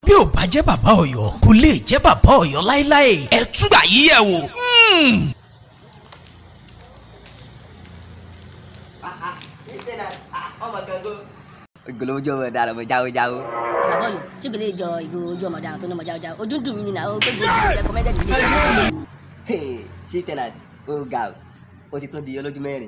bí ò bá jẹ́ bàbá ọ̀yọ́ kò lè jẹ́ bàbá ọ̀yọ́ láéláé ẹ túgbà yí ẹ̀ wò. ìgòlówó jọ ọmọ dára ọmọ jáwó jáwó. bàbá ọyọ tí kò lè jọ ìgò ojú ọmọdé àwọn tó ní ọmọ jáwéjá ojú dùn mí nínú àwọn tó gbé ojú rẹ kọmẹdẹ nílé chief tenant ó ga o ó ti tún di olójú mẹ́rin.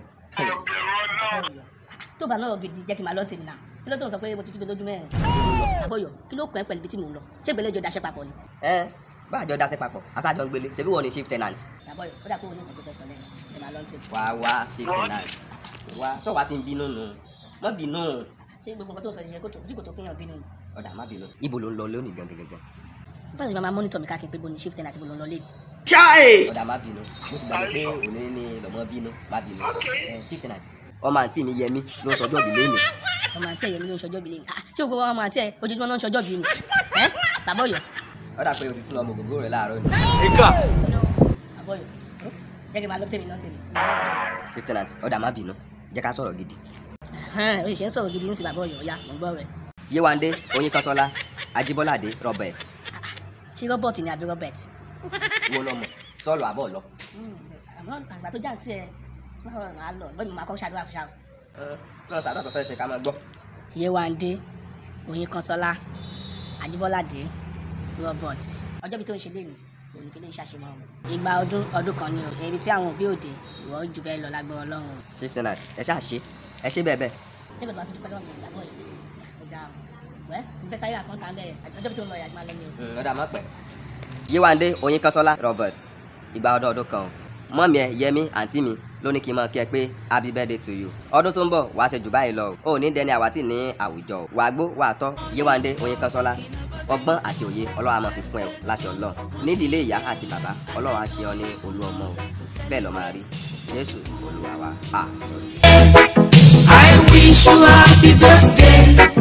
tó bá náà gidi jẹ́ kí n máa lọ tèmi náà kí ló tó ń sọ pé mo ti tún lójú mẹ́rin bàbá ọyọ kí ló kọ́ ẹ pẹ̀lú ibi tí mò ń lọ ṣé ìgbélé ìjọ daṣẹ́ papọ̀ ni ẹ bá àjọ dasẹ́ papọ̀ aṣáájọ ń gbélé ṣebí wọ́n ní chief tenant. bàbá ọyọ ó dà pé òun ní nǹkan tó fẹ́ sọ lẹ́nu ẹ máa lọ tèmi wá wá chief tenant wá sọ̀wá ti ń bínú nù má bínú ṣé gbogbo nǹkan tó ń sọ ṣe kótó ojú kò tó kéèyàn bínú ni ọ̀dà má bínú ibo ló ń lọ lónìí gangan gangan báyìí máa mọ́nítọ̀ mi káàkiri pé bo ni shift ten àti bo ló ń lọ lé ọ̀dà má bínú mo ti gbàgbé pé òní ní lọ́mọ bínú má bínú ẹ chief tenant ọmọ àǹtí mi yẹmi ló ń sọjọ́ ìdílé mi ọmọ àti ẹ̀yẹ mi ló ń ṣọjọ́ bí lé ah ṣé gbogbo ọmọ àti ẹ̀ ojoojúmọ́ náà ń ṣọjọ́ bí ni ẹ bàbá ọyọ ọ̀dà pé o ti tún lọ ọmọ ògógó rẹ̀ láàárọ̀ ni ìkà bàbá ọyọ jẹ́ kí n máa lọ tèmi náà tèmi chief tenant ọ̀dà má bínú jẹ́ ká sọ̀rọ̀ gidi hàn oye ṣe ń sọ̀rọ̀ gidi ń sin bàbá ọyọ ọ̀ya mò ń gbọ́ rẹ̀ yéwándé oyinkanṣọ́lá ajíbọ́ládé robert ṣé robert ni àbí robert wo lọmọ sọlọ àbọ̀ lọ. àmọ́ àgbà tó jáǹtì ẹ báwo máa lọ bẹ́ẹ̀ mi máa kọ́ ṣàdúrà fún ṣáà sọ sàdọ̀ tó fẹ́ ṣe ká máa gbọ́. yéwándé oyinkanṣọ́lá àjíbọ́ládé robert ọjọ́ bíi tó ń ṣe léèní òun fi lè ṣàṣemọ́ ọmọ ìgbà ọdún ọdún kan ni o ibi tí àwọn òbí òde ìwọ jù bẹ́ẹ̀ lọ lágbọ́ ọlọ́run o chief tenant ẹ ṣáà ṣe ẹ ṣe bẹ́ẹ̀ bẹ́ẹ̀. ṣé kò tó máa fi dúpẹ́ lọ́wọ́ mi ìgbàgbọ́ yìí ó ga ọ wẹ́ mo fẹ́ sáré àkọ́ńtà ń bẹ̀rẹ̀ ọjọ́ bíi tó ń lọ ìyàgbọ́n alẹ́ ni o ọ̀dà má pẹ́. yéwándé oyinkanṣọ́lá robert ìgbà ọdún ọdún kan o mọ́mí ẹ yẹmí àǹtí mi ló ní kí n máa kí ẹ pé happy birthday to you ọdún tó ń bọ̀ wàá ṣe jù báyìí lọ o ò ní dẹni àwátì ní àwùjọ o wàá gbó wàá tọ́ yéwándé oyinkanṣọ́lá ọgbọ́n àti òye ọlọ́run á máa fi fún ẹ o láṣẹ ọlọ́run nídìílé ìyá àti bàbá ọlọ́run á ṣe ọ ní olú ọmọ o bẹ́ẹ̀ lọ́ máa rí jésù olúwa wa àmín. I wish you happy birthday.